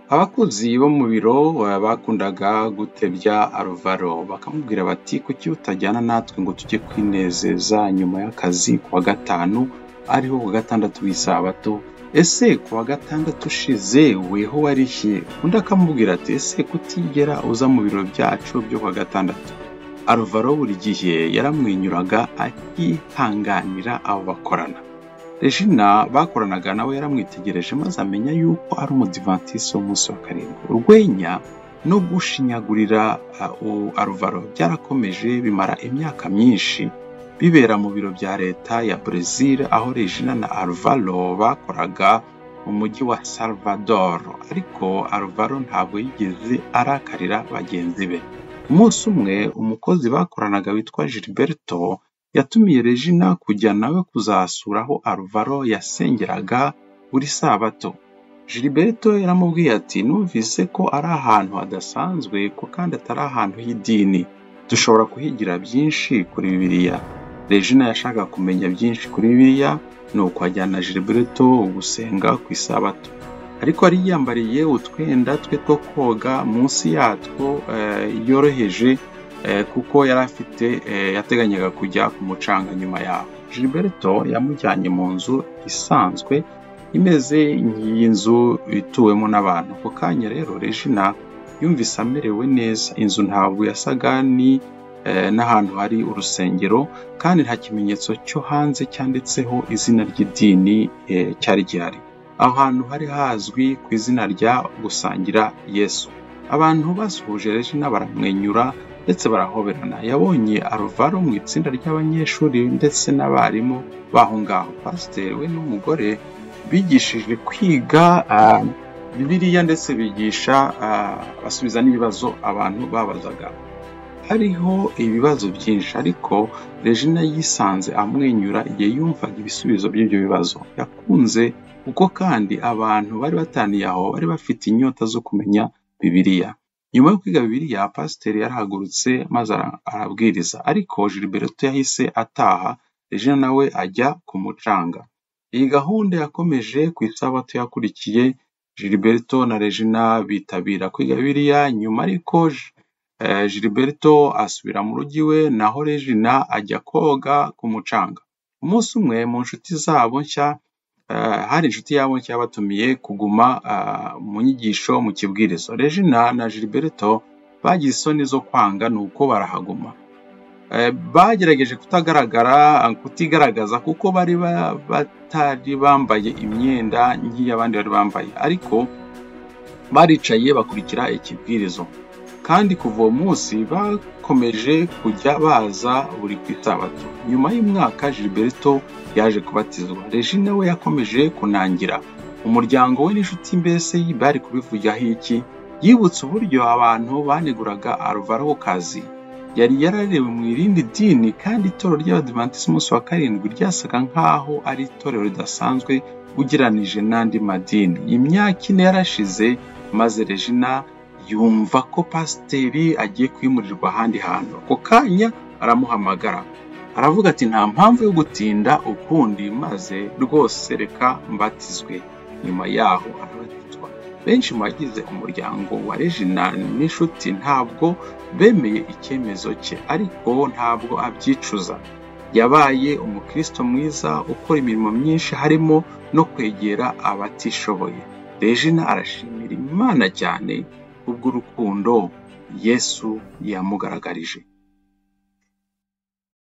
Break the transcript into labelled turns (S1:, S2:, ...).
S1: Abakunzi bo mu biro bakundaga gutebya Alvaro bakamubwira bati kuki utajyana natwe ngo tujye kwinezeza nyuma y'akazi ku wa gatanu ariho ku wa gatandatu w'isabato ese ku wa gatandatu ushize weho warishye undi akamubwira ati ese kutigera uza mu biro byacu byo ku wa gatandatu Alvaro buri gihe yaramwenyuraga akihanganira abo bakorana Regina bakoranaga nawe yaramwitegereje maze amenya yuko ari umudivantisi w'umunsi wa karindwi urwenya no gushinyagurira Alvaro byarakomeje bimara imyaka myinshi bibera mu biro bya leta ya Brazil aho Regina na Alvaro bakoraga mu mujyi wa Salvador ariko Alvaro ntabwo yigeze arakarira bagenzi be umunsi umwe umukozi bakoranaga witwa Gilberto yatumiye Regina kujya nawe kuzasura aho Alvaro yasengeraga buri sabato Gilberto yaramubwiye ati numvise ko ari ahantu hadasanzwe ko kandi atari ahantu h'idini dushobora kuhigira byinshi kuri bibiliya Regina yashakaga kumenya byinshi kuri bibiliya nuko ajyana Gilberto gusenga ku isabato ariko yari yiyambariye utwenda twe two koga munsi yatwo yoroheje kuko yari afite yateganyaga kujya ku mucanga nyuma yaho Gilberto yamujyanye mu nzu isanzwe imeze nk'iy'inzu ituwemo n'abantu ako kanya rero Regina yumvise amerewe neza inzu ntabwo yasaga ni n'ahantu hari urusengero kandi nta kimenyetso cyo hanze cyanditseho izina ry'idini cyari gihari aho hantu hari hazwi ku izina rya gusangira yesu abantu basuhuje Regina baramwenyura ndetse barahoberana yabonye aruvaro mu itsinda ry'abanyeshuri ndetse n'abarimu baho ngaho pasiteri we n'umugore bigishije kwiga bibiliya ndetse bigisha basubiza n'ibibazo abantu babazaga hariho ibibazo byinshi ariko regina yisanze amwenyura igihe yumvaga ibisubizo by'ibyo bibazo yakunze kuko kandi abantu bari bataniye aho bari bafite inyota zo kumenya bibiliya nyuma yo kwiga bibiliya pasiteri yarahagurutse maze arabwiriza ariko Gilberto yahise ataha regina nawe ajya ku mucanga iyi gahunda yakomeje ku isabato yakurikiye Gilberto na regina bitabira kwiga bibiliya nyuma ariko Gilberto asubira mu rugo iwe naho regina ajya koga ku mucanga umunsi umwe mu nshuti zabo nshya hari inshuti yabo nshya yabatumiye kuguma mu nyigisho mu kibwirizo regina na Gilberto bagize isoni zo kwanga nuko barahaguma bagerageje kutagaragara kutigaragaza kuko bari batari bambaye imyenda nk'iy'abandi bari bambaye ariko baricaye bakurikira ikibwirizo kandi kuva uwo munsi bakomeje kujya baza buri ku isabato nyuma y'umwaka Gilberto yaje kubatizwa Regina we yakomeje kunangira umuryango we n'inshuti mbese bari kubivugaho iki yibutse uburyo abantu baneguraga Alvaro ku kazi yari yararewe mu irindi dini kandi itorero ry'abadivantisiti umunsi wa karindwi ryasaga nk'aho ari itorero ridasanzwe ugereranije n'andi madini imyaka ine yarashize maze Regina yumva ko pasiteri agiye kwimurirwa ahandi hantu ako kanya aramuhamagara aravuga ati nta mpamvu yo gutinda ukundi maze rwose reka mbatizwe nyuma yaho arabatizwa benshi mu bagize umuryango wa regina n'inshuti ntabwo bemeye icyemezo cye ariko ntabwo abyicuza yabaye umukristo mwiza ukora imirimo myinshi harimo no kwegera abatishoboye regina arashimira imana cyane kubw'urukundo yesu yamugaragarije